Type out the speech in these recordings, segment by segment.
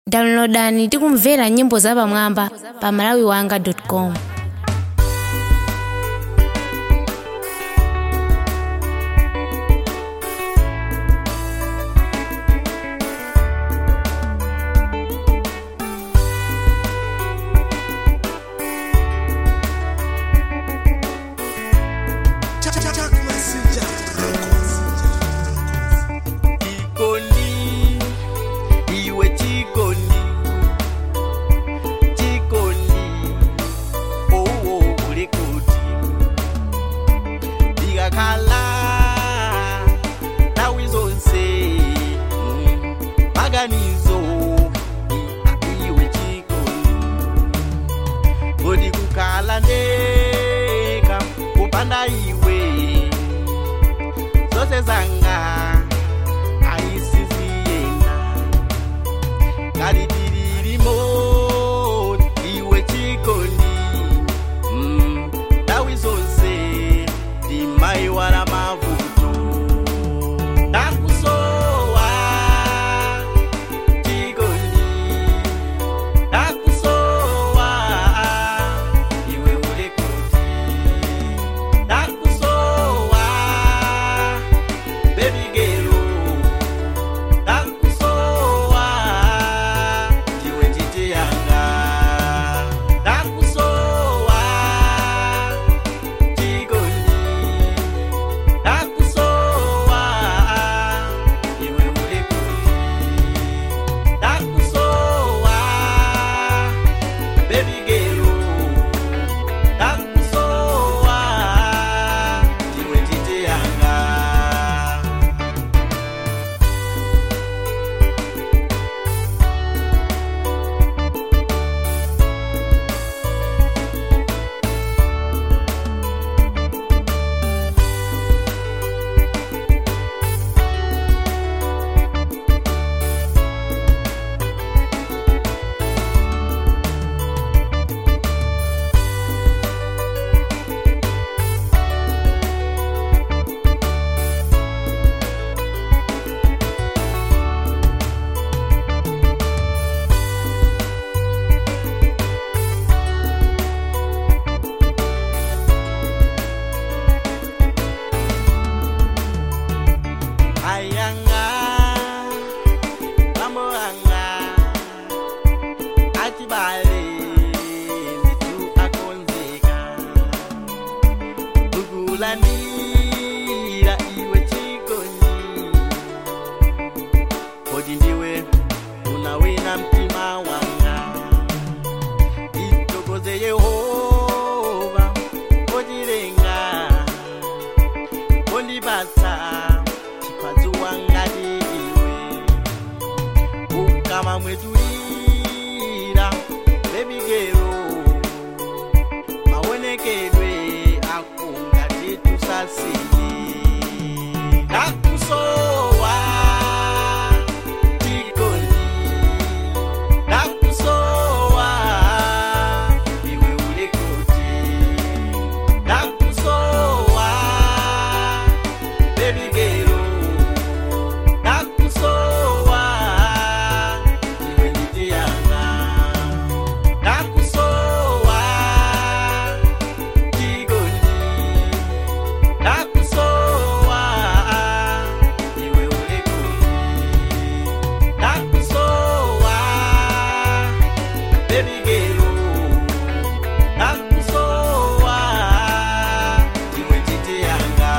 downloadani ndi kumvera nyimbo zapamwamba pa malawiwanga com Chikoni, iwe chikoni, chikoni, oh oh uli kuti ndikakhala nthawi zonse mm, maganizo i- iwe chikoni kodi kukhala ndeka kupanda iwe zonse zanga aisiziyena kalidiririmo iwe chikoni Mm, ndawi zonse ndimaiwala mavuto ndakusowa chikoni ndakusowa iwe uli kuti ndakusowa baby girl ndakusowa iwe titi yanga ndakusowa chikoni ndakusowa iwe uli kuti ndakusowa baby girl ndakusowa iwe titi yanga ayanga mambo anga achibale zitu akonzeka ukulandira iwe chikoni kodi ndiwe unawina mtima wanga itokoze yehova kodilenga kondibasa chipadzua ngati iwe ukama mwetulira bebigero maonekedwe ako ngati tusasini ndakusowa chikoni ndakusowa iwe uli kuti ndakusowa baby girl ndakusowa iwe nditi yanga ndakusowa chikoni ndakusowa iwe uli kuti ndakusowa baby girl ndakusowa iwe nditi yanga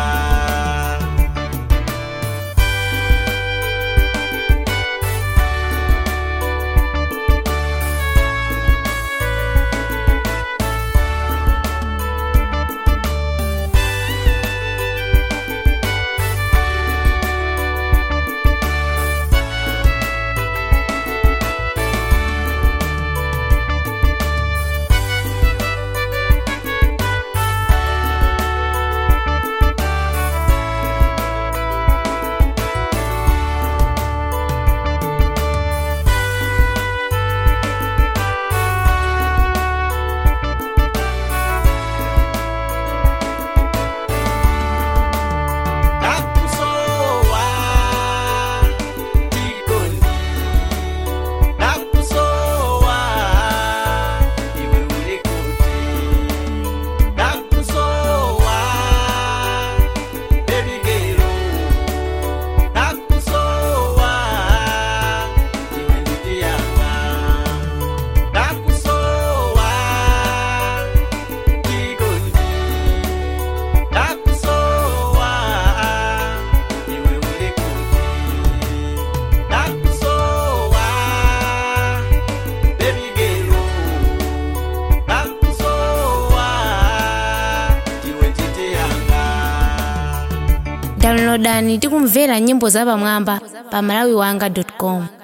downloadani tikumvera nyimbo zapamwamba pa malawiwanga com